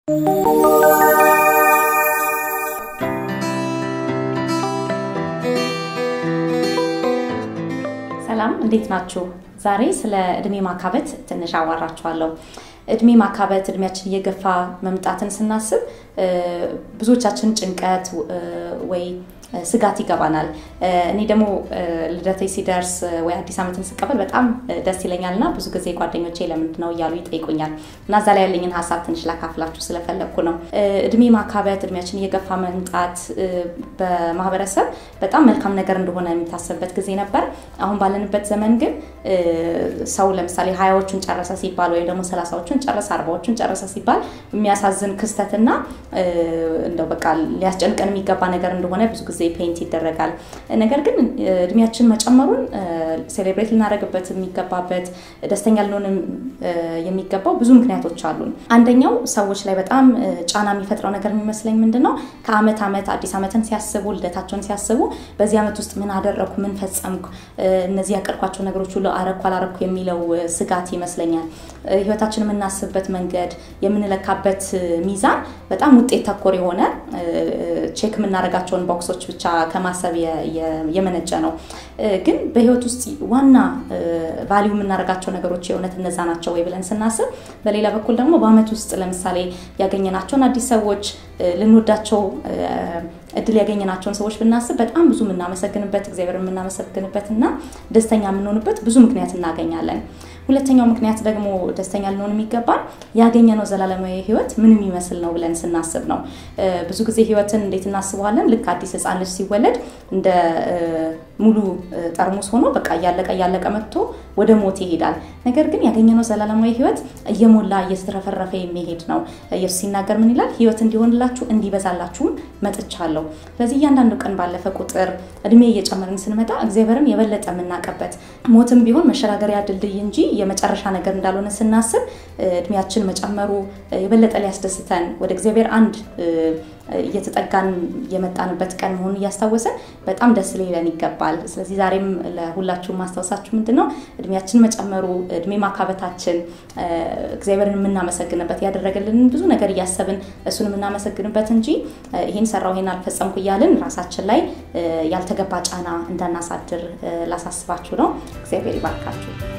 ሰላም እንዴት ናችሁ? ዛሬ ስለ እድሜ ማካበት ትንሽ አዋራችኋለሁ። እድሜ ማካበት እድሜያችን እየገፋ መምጣትን ስናስብ ብዙዎቻችን ጭንቀት ወይ ስጋት ይገባናል። እኔ ደግሞ ልደቴ ሲደርስ ወይ አዲስ ዓመትን ስቀበል በጣም ደስ ይለኛል እና ብዙ ጊዜ ጓደኞቼ ለምንድን ነው እያሉ ይጠይቁኛል እና እዛ ላይ ያለኝን ሀሳብ ትንሽ ላካፍላችሁ ስለፈለግኩ ነው። እድሜ ማካበት እድሜያችን እየገፋ መምጣት በማህበረሰብ በጣም መልካም ነገር እንደሆነ የሚታሰብበት ጊዜ ነበር። አሁን ባለንበት ዘመን ግን ሰው ለምሳሌ ሀያዎቹን ጨረሰ ሲባል ወይም ደግሞ ሰላሳዎቹን ጨረሰ አርባዎቹን ጨረሰ ሲባል የሚያሳዝን ክስተትና እንደው በቃ ሊያስጨንቀን የሚገባ ነገር እንደሆነ ብዙ ጊዜ ፔንት ይደረጋል። ነገር ግን እድሜያችን መጨመሩን ሴሌብሬት ልናደርግበት የሚገባበት ደስተኛ ልንሆን የሚገባው ብዙ ምክንያቶች አሉን። አንደኛው ሰዎች ላይ በጣም ጫና የሚፈጥረው ነገር የሚመስለኝ ምንድን ነው ከአመት ዓመት አዲስ ዓመትን ሲያስቡ ልደታቸውን ሲያስቡ በዚህ ዓመት ውስጥ ምን አደረግኩ፣ ምን ፈጸምኩ፣ እነዚህ ያቀድኳቸው ነገሮች ሁሉ አረግኩ አላረግኩ የሚለው ስጋት ይመስለኛል። ህይወታችን የምናስብበት መንገድ የምንለካበት ሚዛን በጣም ውጤት ተኮር የሆነ ቼክ የምናደርጋቸውን ቦክሶች ብቻ ከማሰብ የመነጨ ነው። ግን በህይወት ውስጥ ዋና ቫሊዩ የምናደርጋቸው ነገሮች የእውነት እነዛ ናቸው ወይ ብለን ስናስብ፣ በሌላ በኩል ደግሞ በአመት ውስጥ ለምሳሌ ያገኘናቸውን አዲስ ሰዎች ልንወዳቸው እድል ያገኘናቸውን ሰዎች ብናስብ በጣም ብዙ የምናመሰግንበት እግዚአብሔር የምናመሰግንበት እና ደስተኛ የምንሆንበት ብዙ ምክንያት እናገኛለን። ሁለተኛው ምክንያት ደግሞ ደስተኛ ልንሆን የሚገባን ያገኘነው ዘላለማዊ ህይወት ምን የሚመስል ነው ብለን ስናስብ ነው። ብዙ ጊዜ ህይወትን እንዴት እናስበዋለን? ልክ አዲስ ህፃን ልጅ ሲወለድ እንደ ሙሉ ጠርሙስ ሆኖ በቃ እያለቀ እያለቀ መጥቶ ወደ ሞት ይሄዳል። ነገር ግን ያገኘነው ዘላለማዊ ህይወት እየሞላ እየተረፈረፈ የሚሄድ ነው። ኢየሱስ ሲናገር ምን ይላል? ህይወት እንዲሆንላችሁ እንዲበዛላችሁም መጥቻለሁ። ስለዚህ እያንዳንዱ ቀን ባለፈ ቁጥር እድሜ እየጨመርን ስንመጣ እግዚአብሔርን የበለጠ የምናውቅበት ሞትም ቢሆን መሸጋገሪያ ድልድይ እንጂ የመጨረሻ ነገር እንዳልሆነ ስናስብ እድሜያችን መጨመሩ የበለጠ ሊያስደስተን ወደ እግዚአብሔር አንድ እየተጠጋን የመጣንበት ቀን መሆኑን እያስታወሰን በጣም ደስ ሊለን ይገባል። ስለዚህ ዛሬም ለሁላችሁ ማስታወሳችሁ ምንድን ነው እድሜያችን መጨመሩ እድሜ ማካበታችን እግዚአብሔርን የምናመሰግንበት ያደረገልንን ብዙ ነገር እያሰብን እሱን የምናመሰግንበት እንጂ ይህን ሰራው ይህን አልፈጸምኩ እያልን ራሳችን ላይ ያልተገባ ጫና እንዳናሳድር ላሳስባችሁ ነው። እግዚአብሔር ይባርካችሁ።